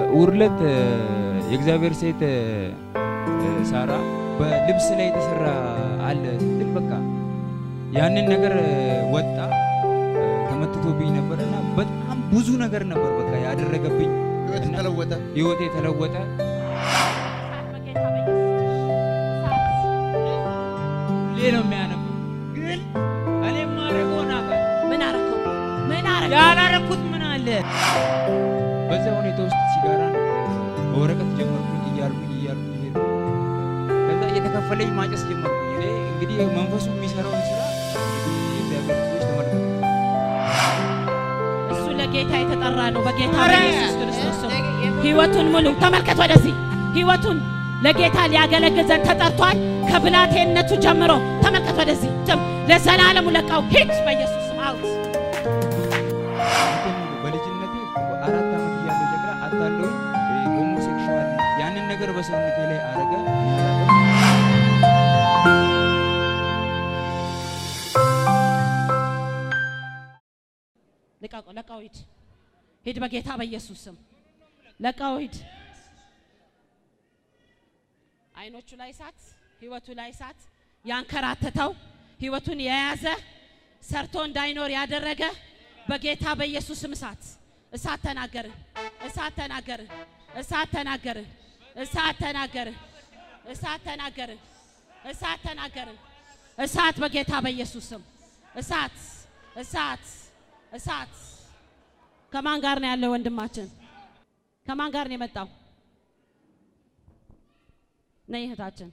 ውርለት የእግዚአብሔር ሴት እ፣ ሳራ በልብስ ላይ የተሰራ አለ ስትል በቃ ያንን ነገር እ፣ ወጣ እ፣ ተመትቶብኝ ነበር እና በጣም ብዙ ነገር ነበር በቃ ያደረገብኝ። ህይወት እና ተለወጠ። ህይወቴ ተለወጠ። ሁሌ ነው የሚያነቡ ግን እኔ ማድረገውን አውቃለሁ። ምን አረከው? ምን አረከው? ያላረኩት ምን አለ? በዛ ሁኔታ ውስጥ ሲጋራን በወረቀት ጀመርኩኝ እያልኩኝ እያልኩኝ ሄድኩ። ከዛ እየተከፈለኝ ማጨስ ጀመርኩኝ። እኔ እንግዲህ መንፈሱ የሚሰራውን ስራ እንግዲህ የእግዚአብሔር ልጆች ተመልከቱ። እሱ ለጌታ የተጠራ ነው። በጌታ ኧረ! በኢየሱስ ክርስቶስ ስም ህይወቱን ሙሉ ተመልከት። ወደዚህ ህይወቱን ለጌታ ሊያገለግል ዘንድ ተጠርቷል። ከብላቴነቱ ጀምሮ ተመልከት። ወደዚህ ጭም ለዘላለሙ ለቃው ሂድ በኢየሱስ ስም አውት እንትን በልጅነቴ አራት ዓመት እያለሁ ጀግራ አታለሁኝ ሆሞሴክሹዋል ያንን ነገር በሰውነቴ ላይ አረገ። ልቀቀው፣ ለቃው ሂድ፣ ሂድ በጌታ በኢየሱስ ስም ለቃው ሂድ። አይኖቹ ላይ እሳት፣ ህይወቱ ላይ እሳት ያንከራተተው ህይወቱን የያዘ ሰርቶ እንዳይኖር ያደረገ በጌታ በኢየሱስ ስም እሳት እሳት ተናገርን፣ እሳት ተናገርን፣ እሳት ተናገርን፣ እሳት ተናገርን፣ እሳት ተናገርን፣ እሳት ተናገርን፣ እሳት በጌታ በኢየሱስ ስም እሳት እሳት እሳት። ከማን ጋር ነው ያለው ወንድማችን? ከማን ጋር ነው የመጣው? ነይ እህታችን።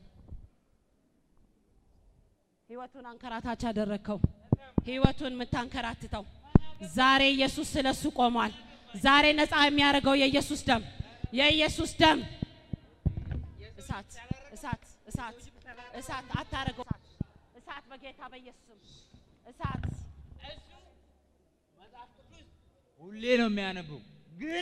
ህይወቱን አንከራታች ያደረግከው ህይወቱን የምታንከራትተው ዛሬ ኢየሱስ ስለሱ ቆሟል። ዛሬ ነፃ የሚያደርገው የኢየሱስ ደም የኢየሱስ ደም እሳት እሳት እሳት እሳት አታረገው እሳት በጌታ በኢየሱስም እሳት ሁሌ ነው የሚያነበው ግን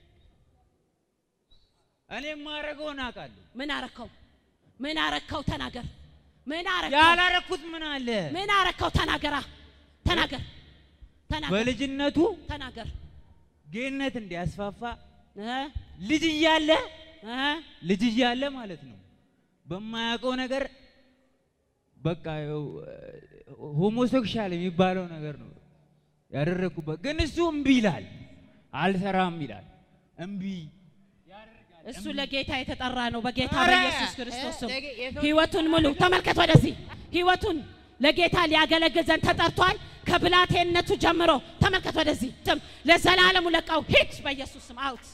እኔ የማደርገውን አውቃለሁ። ምን አረከው? ምን አረከው? ተናገር። ምን አረከው? ያላረኩት ምን አለ? ምን አረከው? ተናገራ። ተናገር። ተናገር። በልጅነቱ ተናገር። ጌነት እንዲያስፋፋ እ ልጅ እያለ እ ልጅ እያለ ማለት ነው በማያውቀው ነገር በቃ ያው ሆሞሴክሻል የሚባለው ነገር ነው ያደረግኩበት። ግን እሱ እምቢ ይላል፣ አልሰራም ይላል። እምቢ እሱ ለጌታ የተጠራ ነው። በጌታ ኧረ! በኢየሱስ ክርስቶስ ስም ህይወቱን ሙሉ ተመልከት። ወደዚህ ህይወቱን ለጌታ ሊያገለግል ዘንድ ተጠርቷል። ከብላቴነቱ ጀምሮ ተመልከት። ወደዚህ ስም ለዘላለሙ ለቃው ሂድ በኢየሱስ ስም አውት።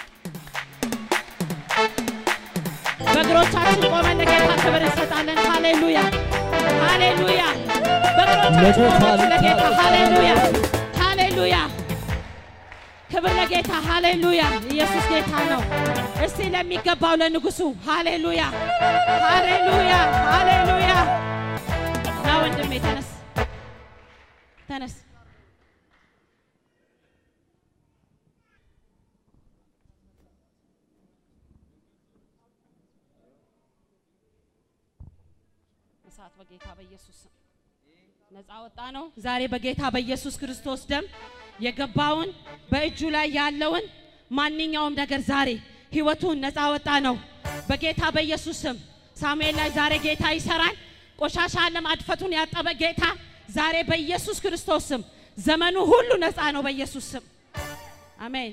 በእግሮቻችን ቆመን ለጌታ ክብር እንሰጣለን። ሃሌሉያ ሃሌሉያ። በእግሮቻችን ቆመን ለጌታ ሃሌሉያ ሃሌሉያ። ክብር ለጌታ ሃሌሉያ። ኢየሱስ ጌታ ነው። እስቲ ለሚገባው ለንጉሱ ሃሌሉያ ሃሌሉያ ሃሌሉያ። ና ወንድሜ ተነስ ተነስ። እሳት በጌታ በኢየሱስ ስም ነፃ ወጣ ነው። ዛሬ በጌታ በኢየሱስ ክርስቶስ ደም የገባውን በእጁ ላይ ያለውን ማንኛውም ነገር ዛሬ ህይወቱን ነፃ ወጣ ነው። በጌታ በኢየሱስ ስም ሳሙኤል ላይ ዛሬ ጌታ ይሰራል። ቆሻሻ ዓለም አድፈቱን ያጠበ ጌታ ዛሬ በኢየሱስ ክርስቶስ ስም ዘመኑ ሁሉ ነፃ ነው። በኢየሱስ ስም አሜን።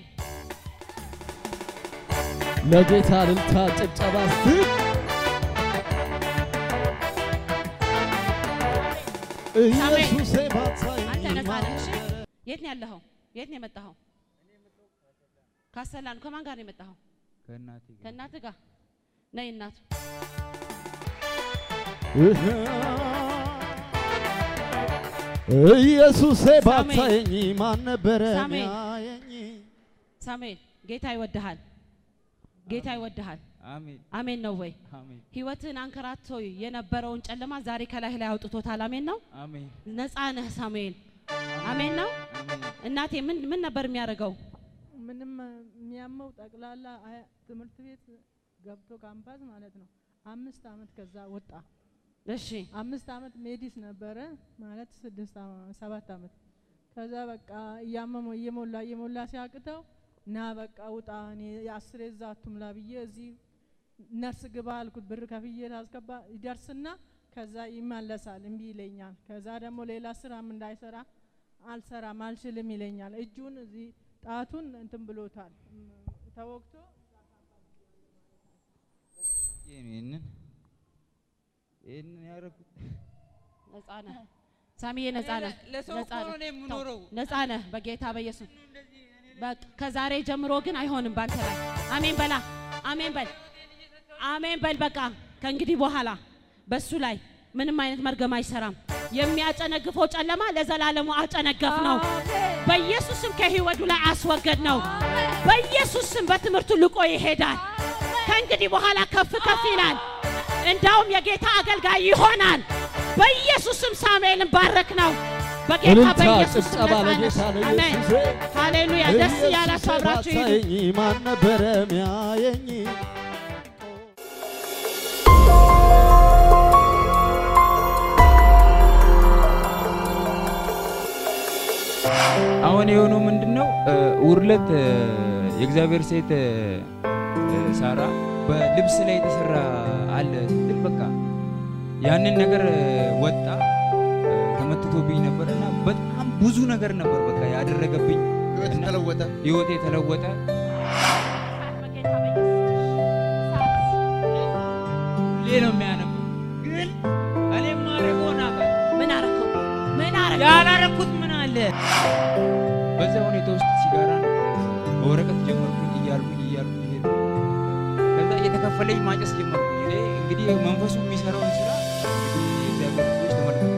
ለጌታ እልልታ ጭብጨባ እስቲ ኢየሱሴ ባታየኝ አንተ ነፃ ነህ። እሺ? የት ነው ያለኸው? የት ነው የመጣኸው? ካሰላ ነው። ከማን ጋር ነው የመጣኸው? ከእናቴ ጋር ከእናትህ ጋር ነይ። እናቱ ኢየሱሴ ሳሙኤል። ባታየኝ ማን ነበረ ሳሙኤል። ሚያየኝ? ሳሙኤል ጌታ ይወድሃል። ጌታ ይወድሃል። አሜን አሜን ነው ወይ? አሜን ህይወትን አንከራቶ የነበረውን ጨለማ ዛሬ ከላይ ላይ አውጥቶታል። አሜን ነው። አሜን ነፃ ነህ ሳሙኤል። አሜን ነው። አሜን እናቴ ምን ምን ነበር የሚያደርገው? ምንም የሚያመው ጠቅላላ አያ- ትምህርት ቤት ገብቶ ካምፓስ ማለት ነው። አምስት አመት ከዛ ወጣ። እሺ አምስት አመት ሜዲስ ነበረ ማለት ስድስት አመ- ሰባት አመት ከዛ በቃ እያመመው እየሞላ እየሞላ ሲያቅተው እና በቃ ውጣ እኔ የአስሬ እዛ አቱምላ ብዬ እዚህ ነርስ ግባ አልኩት። ብር ከፍዬ ላስገባ ይደርስና ከዛ ይመለሳል፣ እምቢ ይለኛል። ከዛ ደግሞ ሌላ ስራም እንዳይሰራ አልሰራም አልችልም ይለኛል። እጁን እዚህ ጣቱን እንትን ብሎታል እም፣ ተወግቶ ይህንን ይህንን ያደረኩት ነፃ ነህ ሳሚዬ፣ ነፃ ነህ፣ ለሰው ነፃ እኮ ነው ነህ፣ እኔ የምኖረው። ነፃ ነህ በጌታ በኢየሱስ በቃ ከዛሬ ጀምሮ ግን አይሆንም ባንተ ላይ። አሜን በላ፣ አሜን በል፣ አሜን በል። በቃ ከእንግዲህ በኋላ በሱ ላይ ምንም አይነት መርገም አይሰራም። የሚያጨነግፈው ጨለማ ለዘላለሙ አጨነገፍ ነው። በኢየሱስም ከህይወቱ ላይ አስወገድ ነው። በኢየሱስም በትምህርቱ ልቆ ይሄዳል። ከእንግዲህ በኋላ ከፍ ከፍ ይላል። እንዳውም የጌታ አገልጋይ ይሆናል። በኢየሱስም ሳሙኤልን ባረክ ነው። በጌታ እልልታ በኢየሱስ ጭብጨባ ለጌታ አሜን። ለኢየሱስ ሃሌሉያ። ደስ እያላችሁ አብራችሁ ሂዱ። ባታየኝ ማን ነበረ ሚያየኝ? አሁን የሆነው ምንድን ነው? ውርለት የእግዚአብሔር ሴት እ፣ ሳራ በልብስ ላይ የተሰራ አለ ስትል በቃ ያንን ነገር እ፣ ወጣ እ፣ ተመትቶብኝ ነበር እና በጣም ብዙ ነገር ነበር በቃ ያደረገብኝ። ህይወት እና ተለወጠ። ህይወቴ ተለወጠ። በጌታ በኢየሱስ ሁሌ ነው የሚያነበው፣ ግን እኔ ማድረገውን አውቃለሁ። ምን አረከው? ምን አረከው? ያላረኩት ምን አለ? በዛ ሁኔታ ውስጥ ሲጋራን በወረቀት ጀመርኩኝ እያልኩኝ እያልኩኝ ሄድኩ። ከዛ እየተከፈለኝ ማጨስ ጀመርኩኝ። እኔ እንግዲህ መንፈሱ የሚሰራውን ስራ እንግዲህ የእግዚአብሔር ልጆች ተመልከቱ።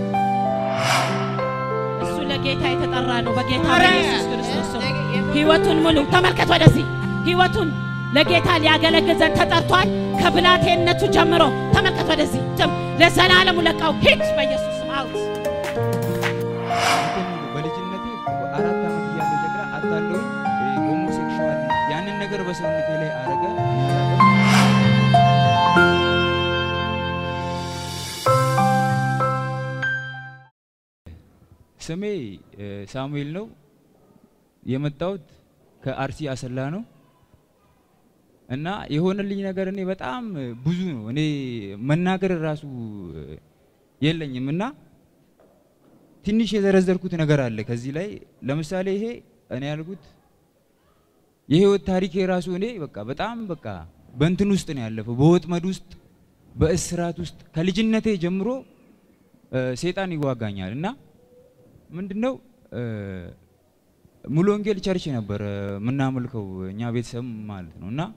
እሱ ለጌታ የተጠራ ነው። በጌታ በኢየሱስ ክርስቶስ ስም ህይወቱን ሙሉ ተመልከት። ወደዚህ ህይወቱን ለጌታ ሊያገለግል ዘንድ ተጠርቷል። ከብላቴነቱ ጀምሮ ተመልከት። ወደዚህ ጭም ለዘላለሙ ለቃው ሂድ በኢየሱስ ስም አውት እንትን በልጅነቴ አራት ዓመት እያለሁ ጨቅላ አታለሁኝ ሆሞሴክሹዋል ያንን ነገር በሰውነቴ ላይ አረገ። ስሜ እ፣ ሳሙኤል ነው። የመጣሁት ከአርሲ አሰላ ነው እና የሆነልኝ ነገር እኔ በጣም ብዙ ነው። እኔ መናገር ራሱ እ፣ የለኝም እና ትንሽ የዘረዘርኩት ነገር አለ ከዚህ ላይ ለምሳሌ ይሄ እኔ ያልኩት የህይወት ታሪክ የራሱ እኔ በቃ በጣም በቃ በእንትን ውስጥ ነው ያለፈው፣ በወጥመድ ውስጥ በእስራት ውስጥ ከልጅነቴ ጀምሮ እ፣ ሴጣን ይዋጋኛል እና ምንድነው እ፣ ሙሉ ወንጌል ቸርች ነበር የምናመልከው እኛ ቤተሰብ ማለት ነው እና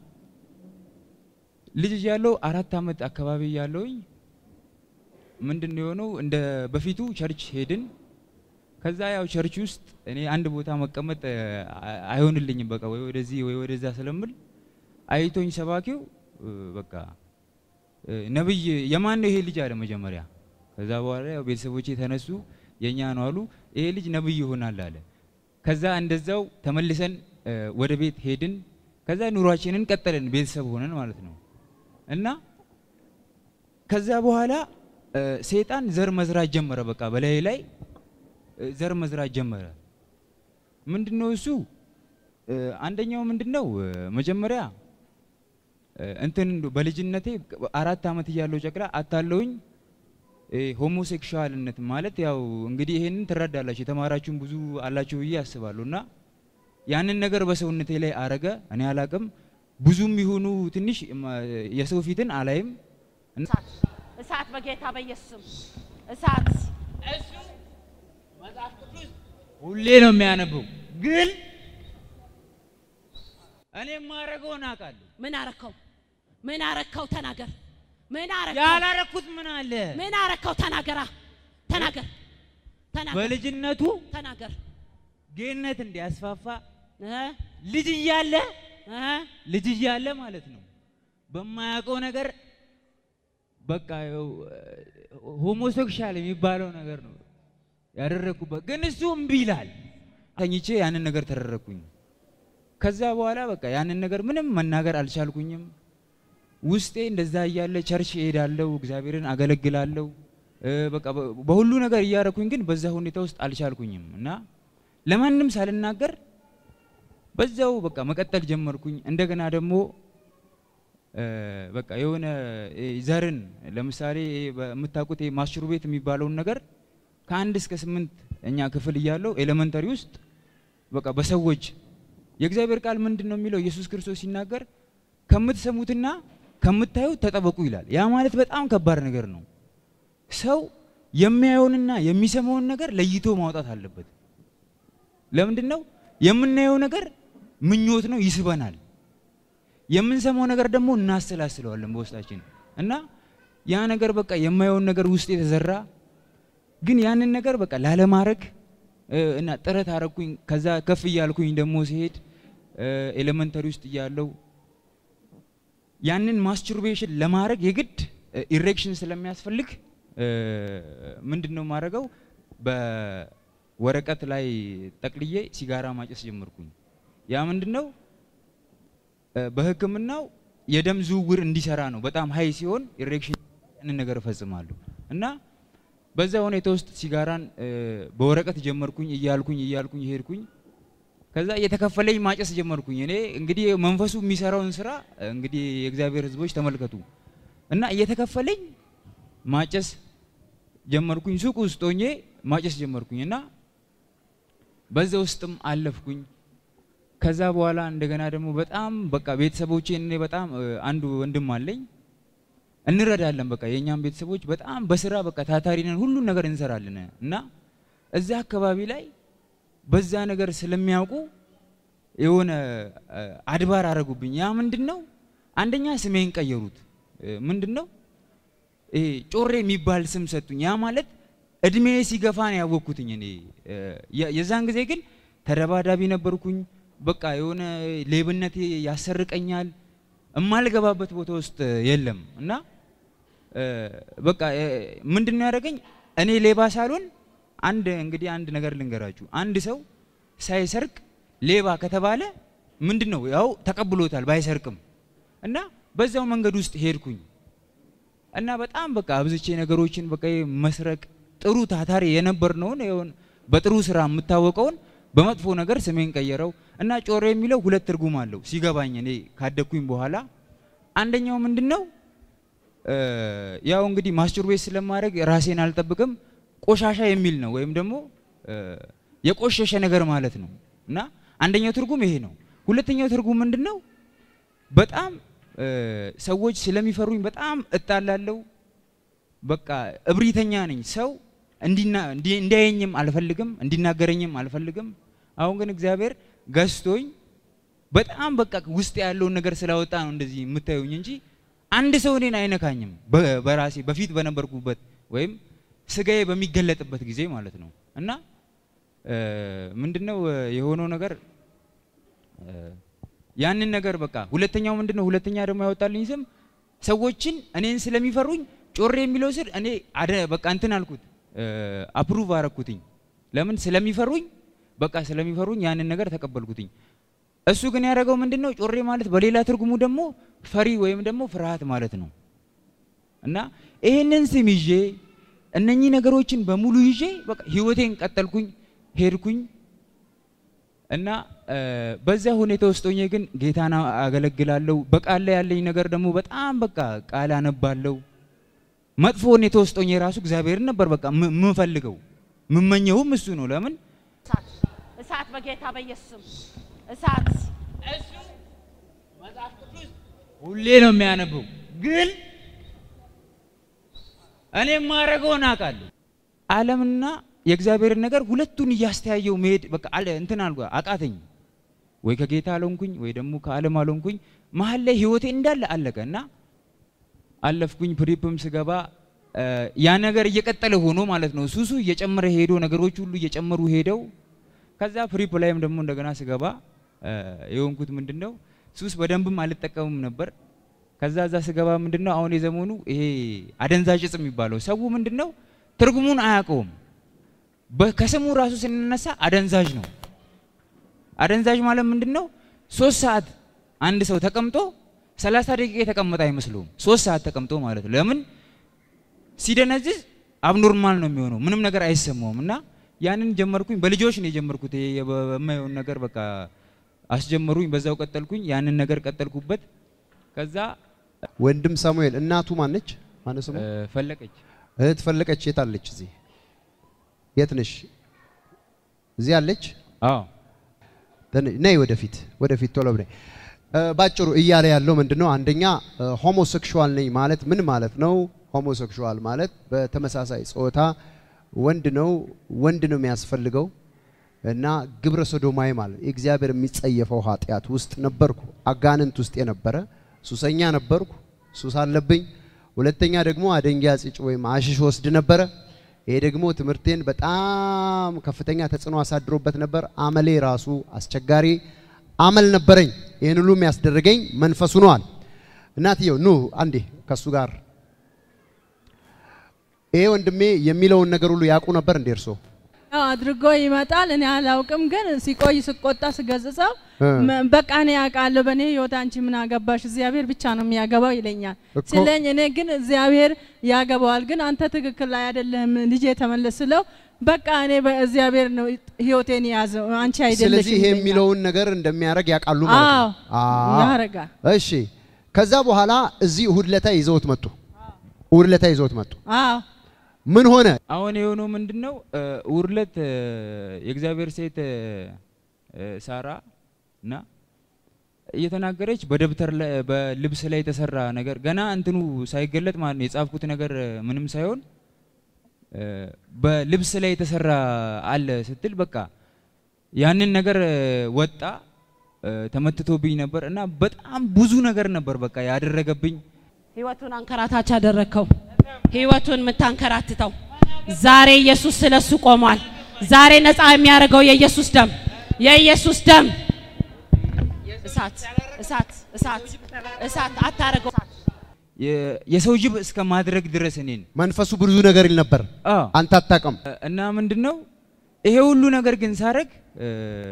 ልጅ እያለሁ አራት ዓመት አካባቢ እያለሁኝ ምንድን ነው የሆነው እንደ በፊቱ ቸርች ሄድን። ከዛ ያው ቸርች ውስጥ እኔ አንድ ቦታ መቀመጥ እ፣ አ- አይሆንልኝም በቃ ወይ ወደዚህ ወይ ወደዛ ስለምል አይቶኝ ሰባኪው እ፣ በቃ እ፣ ነብይ የማን ነው ይሄ ልጅ አለ መጀመሪያ። ከዛ በኋላ ያው ቤተሰቦቼ ተነሱ የኛ ነው አሉ። ይሄ ልጅ ነብይ ይሆናል አለ። ከዛ እንደዛው ተመልሰን እ፣ ወደ ቤት ሄድን። ከዛ ኑሯችንን ቀጠልን ቤተሰብ ሆነን ማለት ነው እና ከዛ በኋላ እ፣ ሰይጣን ዘር መዝራት ጀመረ። በቃ በላይ ላይ እ፣ ዘር መዝራት ጀመረ። ምንድነው እሱ? እ፣ አንደኛው ምንድነው እ፣ መጀመሪያ እ፣ እንትን እንደው በልጅነቴ አራት ዓመት እያለሁ ጨቅላ አታለውኝ ሆሞሴክሹዋልነት ማለት ያው እንግዲህ ይሄንን ትረዳላችሁ የተማራችሁም ብዙ አላችሁ ብዬ አስባለሁ። እና ያንን ነገር በሰውነቴ ላይ አረገ። እኔ አላቅም ብዙም ይሁኑ ትንሽ ማ- የሰው ፊትን አላይም። እሳት እሳት በጌታ በኢየሱስም እሳት እሱ መጽሐፍ ቅዱስ ሁሌ ነው የሚያነበው፣ ግን እኔ የማደርገውን አውቃለሁ። ምን አረከው? ምን አረከው? ተናገር። ምን አረከው? ያላረኩት ምን አለ? ምን አረከው? ተናገራ። ተናገር። ተናገር። በልጅነቱ ተናገር። ጌነት እንዲያስፋፋ እ ልጅ እያለ እ ልጅ እያለ ማለት ነው በማያውቀው ነገር በቃ ያው ሆሞሴክሻል የሚባለው ነገር ነው ያደረግኩበት። ግን እሱ እምቢ ይላል። ተኝቼ ያንን ነገር ተደረግኩኝ። ከዛ በኋላ በቃ ያንን ነገር ምንም መናገር አልቻልኩኝም። ውስጤ እንደዛ እያለ ቸርች እሄዳለሁ፣ እግዚአብሔርን አገለግላለሁ። እ፣ በቃ በ- በሁሉ ነገር እያደረኩኝ ግን በዛ ሁኔታ ውስጥ አልቻልኩኝም እና ለማንም ሳልናገር በዛው በቃ መቀጠል ጀመርኩኝ። እንደገና ደግሞ እ፣ በቃ የሆነ እ፣ ዘርን ለምሳሌ በምታውቁት ይሄ ማስሩቤት የሚባለውን ነገር ከአንድ እስከ ስምንት እኛ ክፍል እያለው ኤሌመንተሪ ውስጥ በቃ በሰዎች የእግዚአብሔር ቃል ምንድን ነው የሚለው? ኢየሱስ ክርስቶስ ሲናገር ከምትሰሙትና ከምታዩት ተጠበቁ ይላል። ያ ማለት በጣም ከባድ ነገር ነው። ሰው የሚያየውንና የሚሰማውን ነገር ለይቶ ማውጣት አለበት። ለምንድን ነው የምናየው ነገር ምኞት ነው፣ ይስበናል። የምንሰማው ነገር ደግሞ እናሰላስለዋለን በውስጣችን እና ያ ነገር በቃ የማየውን ነገር ውስጥ የተዘራ ግን ያንን ነገር በቃ ላለማድረግ እ፣ እና ጥረት አረግኩኝ። ከዛ ከፍ እያልኩኝ ደግሞ ሲሄድ ኤሌመንተሪ ውስጥ እያለው ያንን ማስቱርቤሽን ለማድረግ የግድ ኢሬክሽን ስለሚያስፈልግ እ፣ ምንድን ነው የማደርገው በወረቀት ላይ ጠቅልዬ ሲጋራ ማጨስ ጀመርኩኝ። ያ ምንድን ነው እ፣ በሕክምናው የደም ዝውውር እንዲሰራ ነው። በጣም ሀይ ሲሆን ኢሬክሽን ያንን ነገር እፈጽማለሁ እና በዛ ሁኔታ ውስጥ ሲጋራን እ፣ በወረቀት ጀመርኩኝ እያልኩኝ እያልኩኝ ሄድኩኝ። ከዛ እየተከፈለኝ ማጨስ ጀመርኩኝ። እኔ እንግዲህ መንፈሱ የሚሰራውን ስራ እንግዲህ የእግዚአብሔር ሕዝቦች ተመልከቱ እና እየተከፈለኝ ማጨስ ጀመርኩኝ። ሱቅ ውስጥ ሆኜ ማጨስ ጀመርኩኝ እና በዛ ውስጥም አለፍኩኝ። ከዛ በኋላ እንደገና ደግሞ በጣም በቃ ቤተሰቦቼ እኔ በጣም እ፣ አንዱ ወንድም አለኝ እንረዳለን። በቃ የእኛም ቤተሰቦች በጣም በስራ በቃ ታታሪ ነን፣ ሁሉን ነገር እንሰራለን እና እዛ አካባቢ ላይ በዛ ነገር ስለሚያውቁ የሆነ እ፣ አድባር አረጉብኝ። ያ ምንድን ነው? አንደኛ ስሜን ቀየሩት። እ፣ ምንድን ነው ይሄ ጮሬ የሚባል ስም ሰጡኝ። ያ ማለት እድሜ ሲገፋ ነው ያወቅኩትኝ እኔ እ፣ የ- የዛን ጊዜ ግን ተደባዳቢ ነበርኩኝ። በቃ የሆነ ሌብነት ያሰርቀኛል እማልገባበት ቦታ ውስጥ የለም እና እ፣ በቃ እ፣ ምንድን ነው ያደረገኝ እኔ ሌባ ሳልሆን አንድ እንግዲህ አንድ ነገር ልንገራችሁ አንድ ሰው ሳይሰርቅ ሌባ ከተባለ ምንድን ነው ያው ተቀብሎታል ባይሰርቅም እና በዛው መንገድ ውስጥ ሄድኩኝ እና በጣም በቃ አብዝቼ ነገሮችን በቃ ይሄ መስረቅ ጥሩ ታታሪ የነበርነውን ይሁን በጥሩ ስራ የምታወቀውን በመጥፎ ነገር ስሜን ቀየረው እና ጮሬ የሚለው ሁለት ትርጉም አለው ሲገባኝ እኔ ካደግኩኝ በኋላ አንደኛው ምንድን ነው እ፣ ያው እንግዲህ ማስቱርቤት ስለማድረግ ራሴን አልጠብቅም ቆሻሻ የሚል ነው ወይም ደግሞ እ፣ የቆሸሸ ነገር ማለት ነው እና አንደኛው ትርጉም ይሄ ነው ሁለተኛው ትርጉም ምንድን ነው በጣም እ፣ ሰዎች ስለሚፈሩኝ በጣም እጣላለሁ በቃ እብሪተኛ ነኝ ሰው እንዲና እንዲ- እንዲያየኝም አልፈልግም እንዲናገረኝም አልፈልግም አሁን ግን እግዚአብሔር ገዝቶኝ በጣም በቃ ውስጥ ያለውን ነገር ስላወጣ ነው እንደዚህ የምታዩኝ እንጂ አንድ ሰው እኔን አይነካኝም በ- በራሴ በፊት በነበርኩበት ወይም ስጋዬ በሚገለጥበት ጊዜ ማለት ነው እና እ፣ ምንድነው እ፣ የሆነው ነገር እ፣ ያንን ነገር በቃ ሁለተኛው ምንድነው ሁለተኛ ደግሞ ያወጣልኝ ስም ሰዎችን እኔን ስለሚፈሩኝ ጮሬ የሚለው ስር እኔ አደ በቃ እንትን አልኩት አፕሩቭ አረኩትኝ ለምን ስለሚፈሩኝ በቃ ስለሚፈሩኝ ያንን ነገር ተቀበልኩትኝ እሱ ግን ያደረገው ምንድነው ጮሬ ማለት በሌላ ትርጉሙ ደግሞ ፈሪ ወይም ደግሞ ፍርሃት ማለት ነው እና ይሄንን ስም ይዤ እነኚህ ነገሮችን በሙሉ ይዤ በቃ ህይወቴን ቀጠልኩኝ ሄድኩኝ እና እ፣ በዛ ሁኔታ ውስጥ ሆኜ ግን ጌታን አገለግላለሁ። በቃል ላይ ያለኝ ነገር ደግሞ በጣም በቃ ቃል አነባለሁ። መጥፎ ሁኔታ ውስጥ ሆኜ ራሱ እግዚአብሔርን ነበር በቃ ም- የምፈልገው የምመኘውም እሱ ነው። ለምን እሳት እሳት በጌታ በኢየሱስም እሳት እሱ መጽሐፍ ቅዱስ ሁሌ ነው የሚያነበው፣ ግን እኔ የማደርገውን አውቃለሁ። ዓለምና የእግዚአብሔርን ነገር ሁለቱን እያስተያየው መሄድ በቃ አለ እንትን አልኩ አቃተኝ። ወይ ከጌታ አልሆንኩኝ ወይ ደግሞ ከዓለም አልሆንኩኝ። መሀል ላይ ህይወቴ እንዳለ አለቀ እና አለፍኩኝ። ፕሪፕም ስገባ እ፣ ያ ነገር እየቀጠለ ሆኖ ማለት ነው ሱሱ እየጨመረ ሄዶ ነገሮች ሁሉ እየጨመሩ ሄደው ከዛ ፕሪፕ ላይም ደግሞ እንደገና ስገባ እ፣ የሆንኩት ምንድን ነው ሱስ በደንብም አልጠቀምም ነበር። ከዛ እዛ ስገባ ምንድን ነው አሁን የዘመኑ ይሄ አደንዛዥ እጽ የሚባለው ሰው ምንድን ነው ትርጉሙን አያውቀውም። በ- ከስሙ ራሱ ስንነሳ አደንዛዥ ነው። አደንዛዥ ማለት ምንድን ነው? ሶስት ሰዓት አንድ ሰው ተቀምጦ ሰላሳ ደቂቃ የተቀመጠ አይመስለውም። ሶስት ሰዓት ተቀምጦ ማለት ነው። ለምን ሲደነዝዝ አብኖርማል ነው የሚሆነው፣ ምንም ነገር አይሰማውም። እና ያንን ጀመርኩኝ። በልጆች ነው የጀመርኩት። ይሄ በ- በማየውን ነገር በቃ አስጀመሩኝ። በዛው ቀጠልኩኝ። ያንን ነገር ቀጠልኩበት። ከዛ ወንድም ሳሙኤል እናቱ ማነች? ማነው ስሙ? እ፣ ፈለቀች እህት ፈለቀች የት አለች? እዚህ የት ነሽ? እዚህ አለች። አዎ ተነ- ነይ ወደፊት ወደፊት ቶሎ ብለኝ። እ፣ ባጭሩ እያለ ያለው ምንድነው? አንደኛ ሆሞሴክሹዋል ነኝ ማለት ምን ማለት ነው? ሆሞሴክሹዋል ማለት በተመሳሳይ ጾታ ወንድ ነው ወንድ ነው የሚያስፈልገው እና ግብረ ሶዶማዊ ማለት እግዚአብሔር የሚጸየፈው ኃጢአት ውስጥ ነበርኩ። አጋንንት ውስጥ የነበረ ሱሰኛ ነበርኩ። ሱስ አለብኝ። ሁለተኛ ደግሞ አደንጊያ ጽጭ ወይም አሽሽ ወስድ ነበረ። ይሄ ደግሞ ትምህርቴን በጣም ከፍተኛ ተጽዕኖ አሳድሮበት ነበር። አመሌ ራሱ አስቸጋሪ አመል ነበረኝ። ይህን ሁሉ የሚያስደርገኝ መንፈሱ ነዋል። እናትየው ኑ አንዴ ከሱ ጋር ይሄ ወንድሜ የሚለውን ነገር ሁሉ ያውቁ ነበር እንዴ እርሶ? ያው አድርጎ ይመጣል። እኔ አላውቅም፣ ግን ሲቆይ ስቆጣ ስገጽጸው እ። መ- በቃ እኔ ያውቃለሁ፣ በእኔ ህይወት አንቺ ምን አገባሽ? እግዚአብሔር ብቻ ነው የሚያገባው ይለኛል እኮ- ሲለኝ፣ እኔ ግን እግዚአብሔር ያገባዋል፣ ግን አንተ ትክክል ላይ አይደለም ልጄ ተመለስ ስለው በቃ እኔ በእግዚአብሔር ነው ህይወቴን የያዘው አንቺ አይደለሽም ስለዚህ ይሄ ይለኛል። የሚለውን ነገር እንደሚያደርግ ያውቃሉ ማለት ነው። አዎ አዎ። ያረጋል። እሺ። ከዛ በኋላ እዚህ እሁድ ለታ ይዘውት መጡ። እሁድ ለታ ይዘውት መጡ። አዎ ምን ሆነ? አሁን የሆነው ምንድን ነው? ውርለት የእግዚአብሔር ሴት እ፣ ሳራ እና እየተናገረች በደብተር ላይ በልብስ ላይ የተሰራ ነገር ገና እንትኑ ሳይገለጥ ማለት ነው የጻፍኩት ነገር እ፣ ምንም ሳይሆን እ፣ በልብስ ላይ የተሰራ አለ ስትል በቃ ያንን ነገር እ፣ ወጣ እ፣ ተመትቶብኝ ነበር እና በጣም ብዙ ነገር ነበር በቃ ያደረገብኝ። ህይወቱን አንከራታች አደረግከው። ህይወቱን የምታንከራትተው ዛሬ ኢየሱስ ስለሱ ቆሟል። ዛሬ ነፃ የሚያደርገው የኢየሱስ ደም የኢየሱስ ደም እሳት እሳት እሳት እሳት አታረገው። የ- የሰው ጅብ እስከ ማድረግ ድረስ እኔን መንፈሱ ብዙ ነገር ይል ነበር። አዎ አንተ አታውቅም። እና ምንድነው ይሄ ሁሉ ነገር ግን ሳረግ እ፣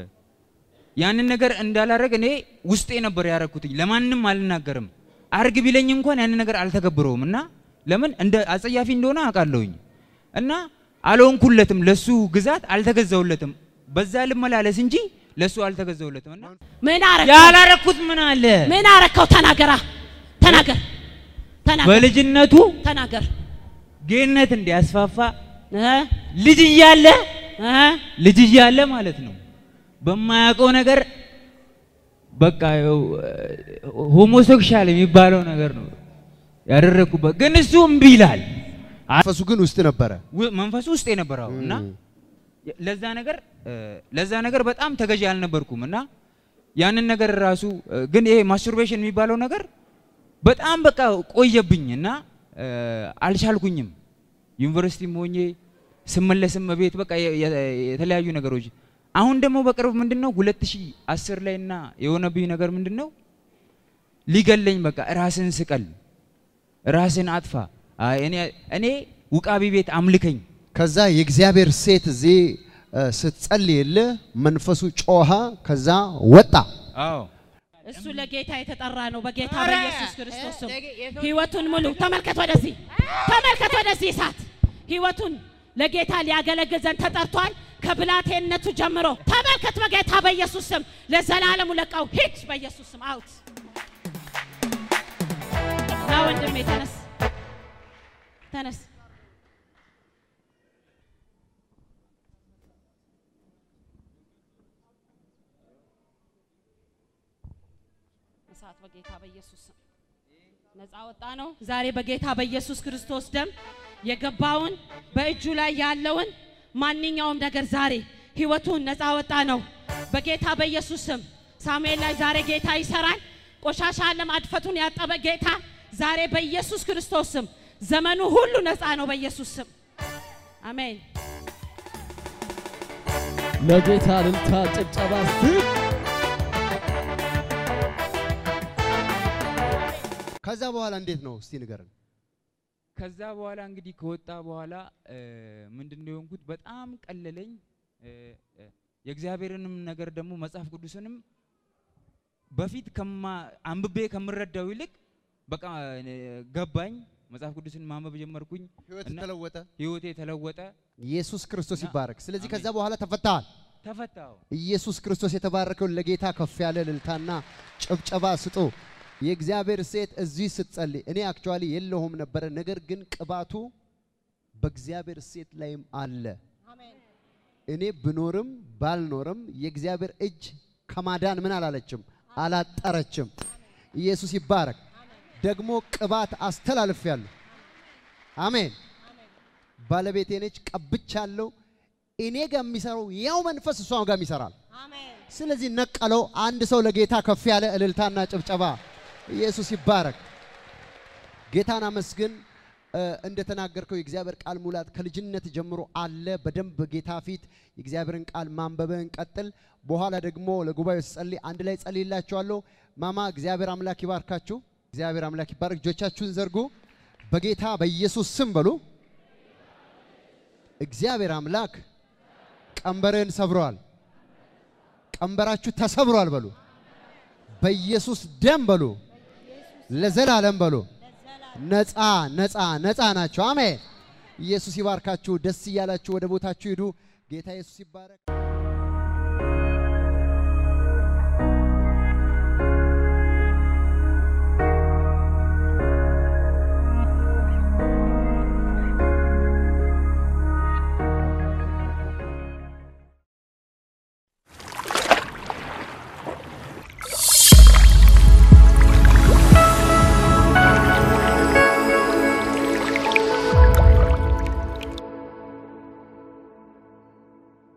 ያንን ነገር እንዳላረግ እኔ ውስጤ ነበር ያረኩትኝ። ለማንም አልናገርም። አርግ ቢለኝ እንኳን ያንን ነገር አልተገብረውም። እና ለምን እንደ አጸያፊ እንደሆነ አውቃለሁኝ። እና አልሆንኩለትም፣ ለሱ ግዛት አልተገዛውለትም። በዛ ልመላለስ እንጂ ለሱ አልተገዛውለትም። እና ምን አረከው? ያላረኩት ምን አለ? ምን አረከው? ተናገራ ተናገር ተናገር በልጅነቱ ተናገር ጌነት እንዲያስፋፋ እ ልጅ እያለ እ ልጅ እያለ ማለት ነው በማያውቀው ነገር በቃ ይኸው ሆሞሴክሻል የሚባለው ነገር ነው ያደረግኩበት። ግን እሱ እምቢ ይላል። መንፈሱ ግን ውስጥ ነበረ። ው- መንፈሱ ውስጥ የነበረው እና እም። ለዛ ነገር እ፣ ለዛ ነገር በጣም ተገዢ አልነበርኩም እና ያንን ነገር ራሱ እ፣ ግን ይሄ ማስቱርቤሽን የሚባለው ነገር በጣም በቃ ቆየብኝ እና እ፣ አልቻልኩኝም። ዩኒቨርሲቲም ሆኜ ስመለስም ቤት በቃ የ- የ- የተለያዩ ነገሮች አሁን ደግሞ በቅርብ ምንድነው 2010 ላይ እና የሆነብኝ ነገር ምንድነው ሊገለኝ በቃ ራስን ስቀል ራስን አጥፋ አይ እኔ እኔ ውቃቢ ቤት አምልከኝ ከዛ የእግዚአብሔር ሴት እዚህ እ፣ ስትጸልይልህ መንፈሱ ጮኸ፣ ከዛ ወጣ። አዎ እሱ ለጌታ የተጠራ ነው። በጌታ በኢየሱስ ክርስቶስ ስም ህይወቱን ሙሉ ተመልከት፣ ወደዚህ ተመልከት፣ ወደዚህ እሳት ህይወቱን ለጌታ ሊያገለግል ዘንድ ተጠርቷል። ከብላቴንነቱ ጀምሮ ተመልከት፣ በጌታ በኢየሱስ ስም ለዘላለሙ ለቃው ሂድ፣ በኢየሱስ ስም አውት። ና ወንድሜ ተነስ፣ ተነስ። እሳት በጌታ በኢየሱስ ስም ነፃ ወጣ ነው። ዛሬ በጌታ በኢየሱስ ክርስቶስ ደም የገባውን በእጁ ላይ ያለውን ማንኛውም ነገር ዛሬ ህይወቱን ነፃ ወጣ ነው። በጌታ በኢየሱስ ስም ሳሙኤል ላይ ዛሬ ጌታ ይሰራል። ቆሻሻ ዓለም አድፈቱን ያጠበ ጌታ ዛሬ በኢየሱስ ክርስቶስ ስም ዘመኑ ሁሉ ነፃ ነው። በኢየሱስ ስም አሜን። ለጌታ እልልታ ጭብጨባ እስቲ ከዛ በኋላ እንዴት ነው እስቲ ንገረን። ከዛ በኋላ እንግዲህ ከወጣ በኋላ ምንድን ነው የሆንኩት? በጣም ቀለለኝ። እ፣ እ፣ የእግዚአብሔርንም ነገር ደግሞ መጽሐፍ ቅዱስንም በፊት ከማ አንብቤ ከምረዳው ይልቅ በቃ እ፣ ገባኝ። መጽሐፍ ቅዱስን ማንበብ ጀመርኩኝ። ህይወት እና ተለወጠ። ህይወቴ ተለወጠ። ኢየሱስ ክርስቶስ እና- ይባረክ። ስለዚህ አሜን። ከዛ በኋላ ተፈታሃል። ተፈታው። ኢየሱስ ክርስቶስ የተባረከውን ለጌታ ከፍ ያለ እልልታና ጭብጨባ ስጡ። የእግዚአብሔር ሴት እዚህ ስትጸልይ እኔ አክቹዋሊ የለሁም ነበረ፣ ነገር ግን ቅባቱ በእግዚአብሔር ሴት ላይም አለ። እኔ ብኖርም ባልኖርም የእግዚአብሔር እጅ ከማዳን ምን አላለችም አላጠረችም። ኢየሱስ ይባረክ። ደግሞ ቅባት አስተላልፌያለሁ። አሜን። ባለቤቴ ነች፣ ቀብቻለሁ። እኔ ጋር የሚሰራው ያው መንፈስ እሷ ጋር ይሰራል። ስለዚህ ነቀለው። አንድ ሰው ለጌታ ከፍ ያለ እልልታና ጭብጨባ። ኢየሱስ ይባረክ። ጌታን አመስግን። እ፣ እንደተናገርከው የእግዚአብሔር ቃል ሙላት ከልጅነት ጀምሮ አለ። በደንብ ጌታ ፊት የእግዚአብሔርን ቃል ማንበብህን ቀጥል። በኋላ ደግሞ ለጉባኤው ስጸልይ አንድ ላይ ጸልይላችኋለሁ። ማማ እግዚአብሔር አምላክ ይባርካችሁ። እግዚአብሔር አምላክ ይባርክ። እጆቻችሁን ዘርጉ። በጌታ በኢየሱስ ስም በሉ። እግዚአብሔር አምላክ ቀንበርህን ሰብሯል። ቀንበራችሁ ተሰብሯል በሉ። በኢየሱስ ደም በሉ። ለዘላለም በሉ። ነፃ ነፃ ነፃ ናቸው። አሜን። ኢየሱስ ይባርካችሁ። ደስ እያላችሁ ወደ ቦታችሁ ሂዱ። ጌታ ኢየሱስ ይባረክ።